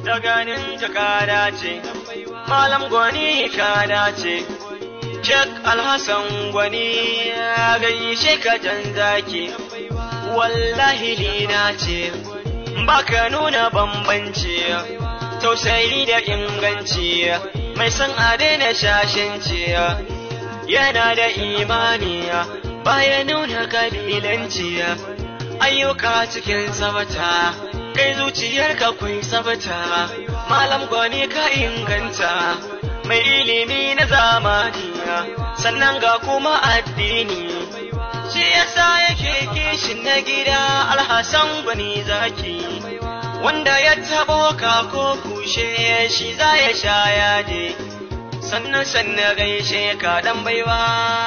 da ganin ta ka dace malam gwani ka dace Cek alhassan gwani ya gaishe ka jan zaki wallahi ni na ce baka nuna bambanci tausayi da inganci mai san a daina shashanci yana da imani baya nuna kabilanci ayyuka cikin sabata kai zuciyarka kwai sabata malam gwani ka inganta mai ilimi na zamani sannan ga kuma addini shi yasa yake kishin na gida alhassan gwani zaki wanda ya taɓo ka ko kushe shi za ya sha yaje sannan sannan gaishe ka dan baiwa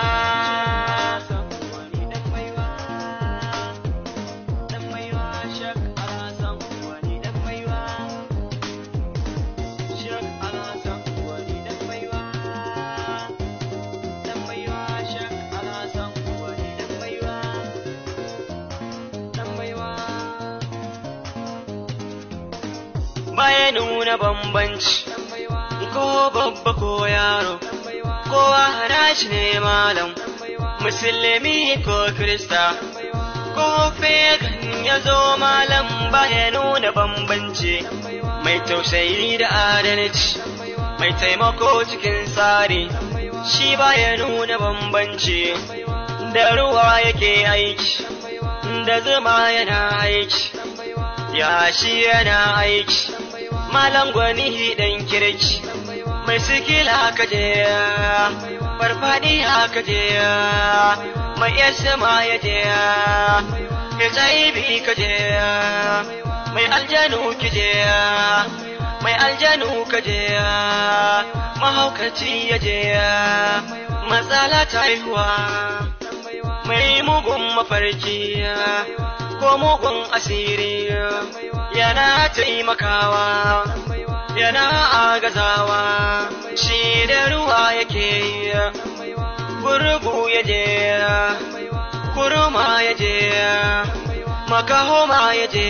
baya nuna bambanci ko babba ko yaro kowa harashi ne malam musulmi ko krista ko fegan ya zo malam baya nuna bambanci mai tausayi da adalci mai taimako cikin tsari shi baya nuna bambanci da ruwa yake aiki da zuma yana aiki ya shi yana aiki malam gwani dan kirki mai sikila haka je farfadi haka je mai yasma ya je hiv ka je mai aljanu ki je mai aljanu ka je mahaukaci ya je matsala ta haihuwa mai mugun mafarki ko mugun asiri yana taimakawa yana agazawa shi da ruwa yake gurgu ya je kurma ya je makahoma ya je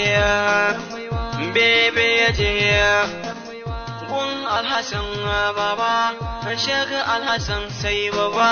bebe ya je gun alhassan baba shek alhassan sai baba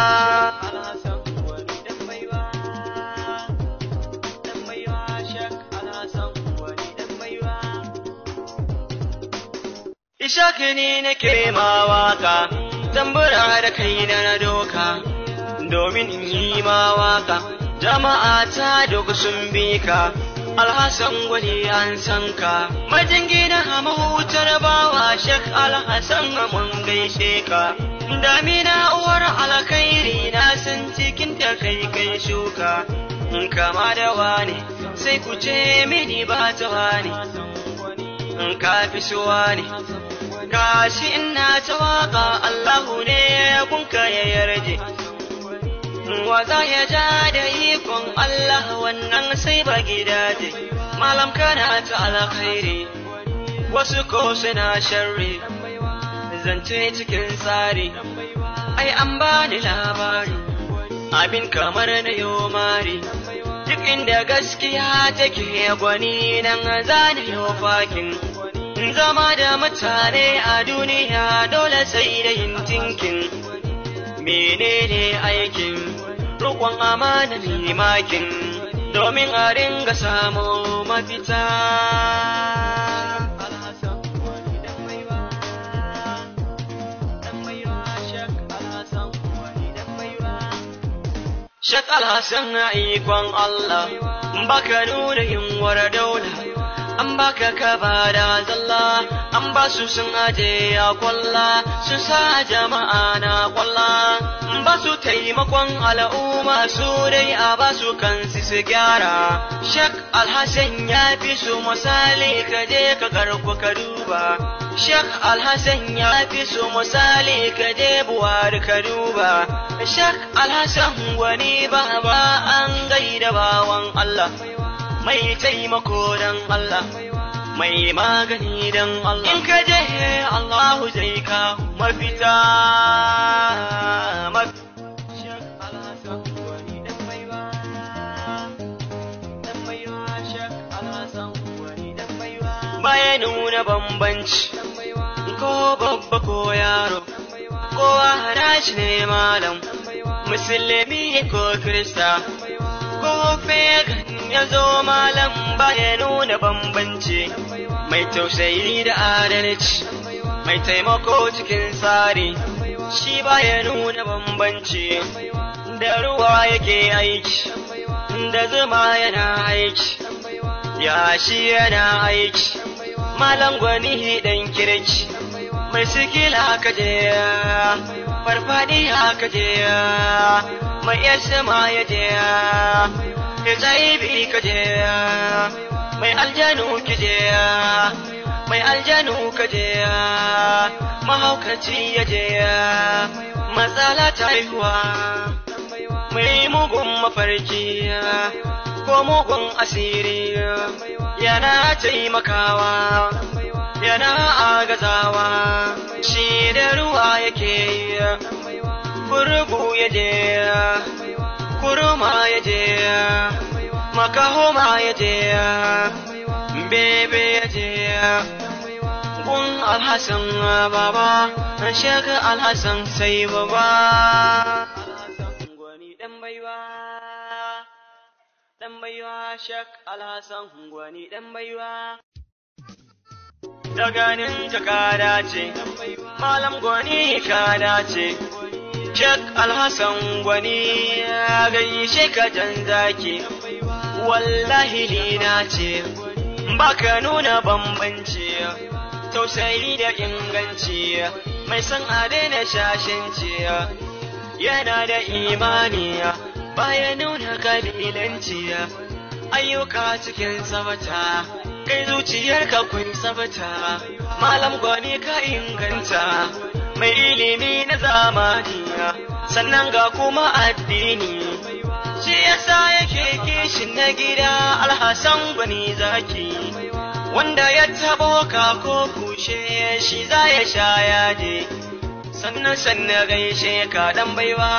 Ishaki ne nake ma waka, tambura da kai na doka, domin in yi ma waka, jama'a ta duk sun bi ka, alhassan gwani an san ka, majingina mahutar bawa shek alhassan mun gaishe ka. Damina uwar alkhairi na san cikin ta kai kai shuka, in kama da wani sai ku ce mini ba ta wani, in ka fi so wani. gashi ina ta waka Allahu ne kunka ya yarje wa za ya ja da ikon Allah wannan sai ba gidaje malam kana ta alkhairi wasu ko suna sharri zance cikin tsari ai an bani labari abin kamar na yomari duk inda gaskiya take gwani nan zani yau fakin zama da mutane a duniya dole sai da yin tinkin menene aikin roƙon amana limakin domin a ringa samu mafita Shak Alhassan ikon Allah, baka nuna yunwar daula. an baka ka da zalla an ba su sun aje ya kwalla sun sa jama'a na kwalla ba su taimakon al'umma su dai a ba su kansu su gyara shak alhassan ya fi su misali ka je ka karku ka duba shak alhassan ya fi su misali ka je buwari ka duba shak alhassan wani ba ba an gaida bawan Allah mai taimako don Allah, mai magani don Allah. In ka je Allahu zai ka mafita. baya nuna bambanci ko babba ko yaro kowa harashi ne malam musulmi ko krista ko pagan ya zo malam baya nuna bambanci mai tausayi da adalci mai taimako cikin tsari shi baya nuna bambanci da ruwa yake aiki da zuma yana aiki ya shi yana aiki malam gwani dan kirki mai sikila ka je farfadi ka je mai yasma ya je hiv ka je mai aljanu ki je mai aljanu ka je mahaukaci ya je matsala ta haihuwa mai mugun mafarki ko mugun asiri yana taimakawa yana agazawa shi da ruwa yake kurgu ya je kurma ya je makahoma ya je bebe ya je gun alhassan baba shek alhassan sai baba gwani dan baiwa dan baiwa shek alhassan gwani dan baiwa da ganin ta ka dace malam gwani ka dace shek alhassan gwani ya gaishe ka jan zaki wallahi ni na ce baka nuna bambanci tausayi da inganci mai san a daina shashanci yana da imani baya nuna kabilanci ayyuka cikin sabata kai zuciyarka kun sabata malam gwani ka inganta mai ilimi na zamani sannan ga kuma addini shi yasa yake kishin na gida alhassan gwani zaki wanda ya tabo ka ko kushe shi za ya sha yaje sannan sannan gaishe ka dan baiwa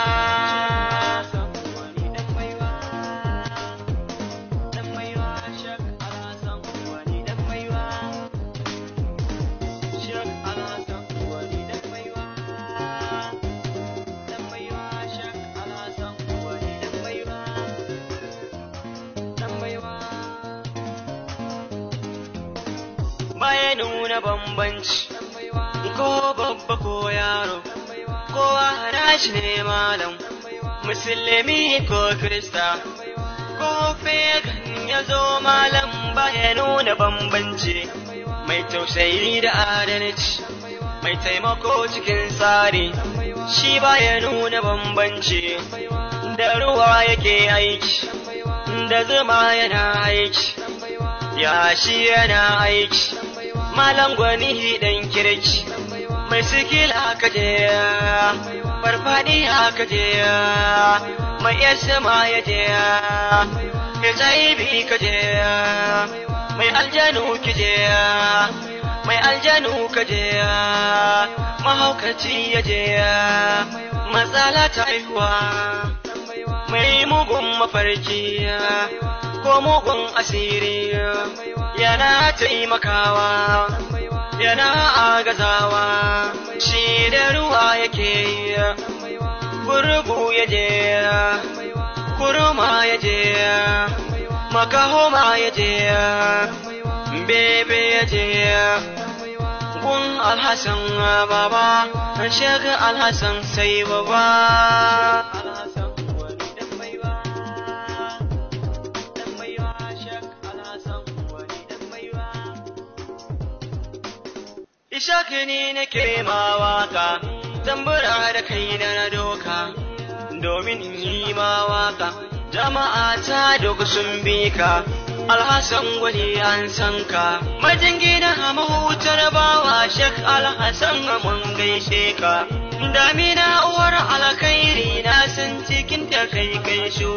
baya nuna bambanci ko babba ko yaro kowa harashi ne malam musulmi ko krista ko pagan ya zo malam baya nuna bambanci mai tausayi da adalci mai taimako cikin tsari shi baya nuna bambanci da ruwa yake aiki da zuma yana aiki ya shi yana aiki malam gwani dan kirki mai sikila ka je farfadi ka je mai yasma ya je hiv ka je mai aljanu ki je mai aljanu ka je mahaukaci ya je matsala ta haihuwa mai mugun mafarki ko mugun asiri yana taimakawa yana agazawa shi da ruwa yake gurgu ya je kurma ya je makahoma ya je bebe ya je gun alhassan baba shek alhassan sai baba Ishaki ni nake ma waka, tambura da kai da na doka, domin in yi ma waka, jama'a ta duk sun bi ka, alhassan gwani an san ka, majingina a mahutar bawa shek alhassan mun gaishe ka, damina uwar alkhairi na san cikin ta kai kai shu.